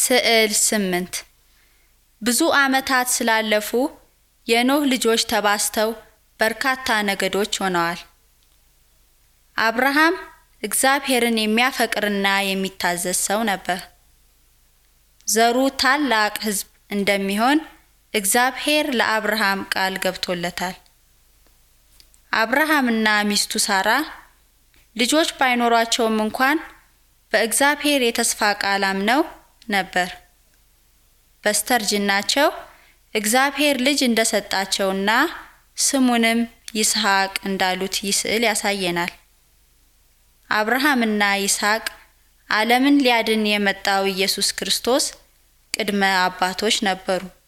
ስዕል ስምንት ብዙ ዓመታት ስላለፉ የኖህ ልጆች ተባስተው በርካታ ነገዶች ሆነዋል። አብርሃም እግዚአብሔርን የሚያፈቅርና የሚታዘዝ ሰው ነበር። ዘሩ ታላቅ ሕዝብ እንደሚሆን እግዚአብሔር ለአብርሃም ቃል ገብቶለታል። አብርሃምና ሚስቱ ሳራ ልጆች ባይኖሯቸውም እንኳን በእግዚአብሔር የተስፋ ቃል አምነው ነበር። በስተርጅናቸው እግዚአብሔር ልጅ እንደሰጣቸውና ስሙንም ይስሐቅ እንዳሉት ይህ ስዕል ያሳየናል። አብርሃምና ይስሐቅ ዓለምን ሊያድን የመጣው ኢየሱስ ክርስቶስ ቅድመ አባቶች ነበሩ።